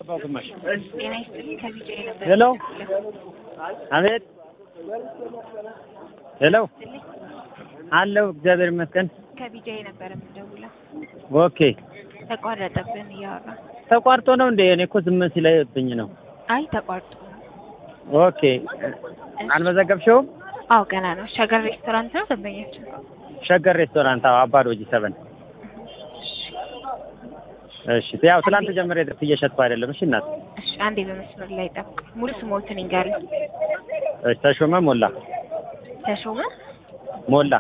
አባው ግማሽ ጤና ይስጥልኝ ከቢጃ የነበረ ሄሎ አቤት ሄሎ አለው እግዚአብሔር ይመስገን ከቢጃ የነበረ የምደውለው ኦኬ ተቋረጠብን እያወራ ተቋርጦ ነው እንዴ እኔ እኮ ዝም ሲለብኝ ነው አይ ተቋርጦ ኦኬ አልመዘገብሽውም አዎ ገና ነው ሸገር ሬስቶራንት ነው ደንበኛችን ሸገር ሬስቶራንት አዎ አባዶ ጂ ሰበን እሺ ያው ትላንት ጀምሬ ድረስ እየሸጥኩ አይደለም እሺ እናት እሺ አንዴ በመስመር ላይ ጠብቅ ሙሉ ስሞትን ይንገሩኝ እሺ ተሾመ ሞላ ተሾመ ሞላ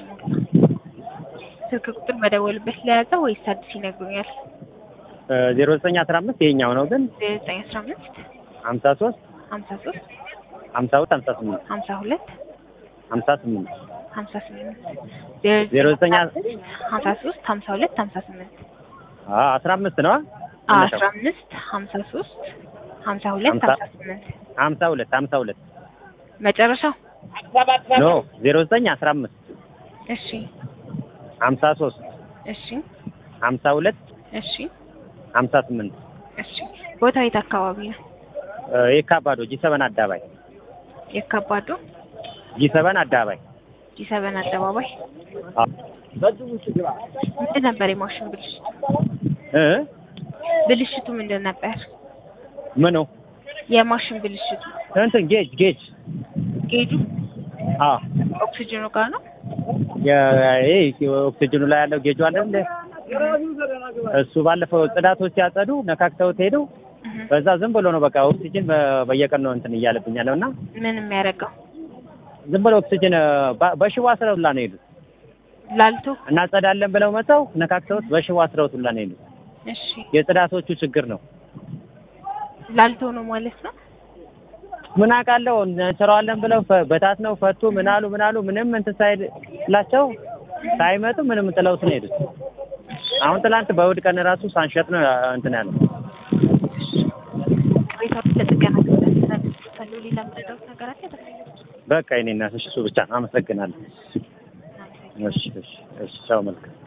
ስልክ ቁጥር መደወልበት ለያዘው ወይስ አዲስ ይነግሩኛል ዜሮ ዘጠኝ አስራ አምስት ይሄኛው ነው ግን ዜሮ ዘጠኝ አስራ አምስት ሀምሳ ሶስት ሀምሳ ሶስት ሀምሳ ሁለት ሀምሳ ስምንት ሀምሳ ሁለት ሀምሳ ስምንት ሀምሳ ስምንት ዜሮ ዘጠኝ ሀምሳ ሶስት ሀምሳ ሁለት ሀምሳ ስምንት አስራ አምስት ነው አስራ አምስት ሀምሳ ሶስት ሀምሳ ሁለት ሀምሳ- ሀምሳ ስምንት ሀምሳ ሁለት ሀምሳ ሁለት መጨረሻው ኖ ዜሮ ዘጠኝ አስራ አምስት እሺ ሀምሳ ሶስት እሺ ሀምሳ ሁለት እሺ ሀምሳ ስምንት እሺ ቦታው የት አካባቢ ነው የካባዶ ጂ ሰበን አዳባይ የካባዶ ጂ ሰበን አዳባይ ጂ ሰበን አደባባይ ምንድን ነበር የማሽን ብልሽቱ እ ብልሽቱ ምንድን ነበር ምኑ የማሽን ብልሽቱ እንትን ጌጅ ጌጅ ጌጁ አ ኦክሲጅኑ ጋር ነው ይሄ ኦክሲጅኑ ላይ ያለው ጌጁ አለ እንደ እሱ ባለፈው ጽዳቶች ሲያጸዱ ነካክተውት ሄዱ። እህ። በዛ ዝም ብሎ ነው በቃ ኦክሲጅን በ- በየቀን ነው እንትን እያለብኝ ያለው እና ምን የሚያደርገው ዝም ብሎ ኦክሲጅን በ- በሽቦ አስረውት ሁላ ነው የሄዱት። ላልቶ እናጸዳለን ብለው መተው ነካክተውት በሽቦ አስረውት ሁላ ነው የሄዱት። እሺ የጽዳቶቹ ችግር ነው። ላልቶ ነው ማለት ነው ምን አውቃለሁ እንሰራዋለን ብለው ፈ- በታት ነው ፈቱ። ምን አሉ ምን አሉ ምንም እንትን ሳይላቸው ሳይመጡ ምንም ጥለውት ነው የሄዱት። አሁን ትላንት በእሑድ ቀን ራሱ ሳንሸጥ ነው እንትን ያለው። ቅሬታዎች ለጥገና ተሰሉ ሌላ ምረዳውት ነገር አለ በቃ የእኔ እናት እሺ፣ እሱ ብቻ ነው። አመሰግናለሁ። እሺ እሺ እሺ፣ ቻው መልካም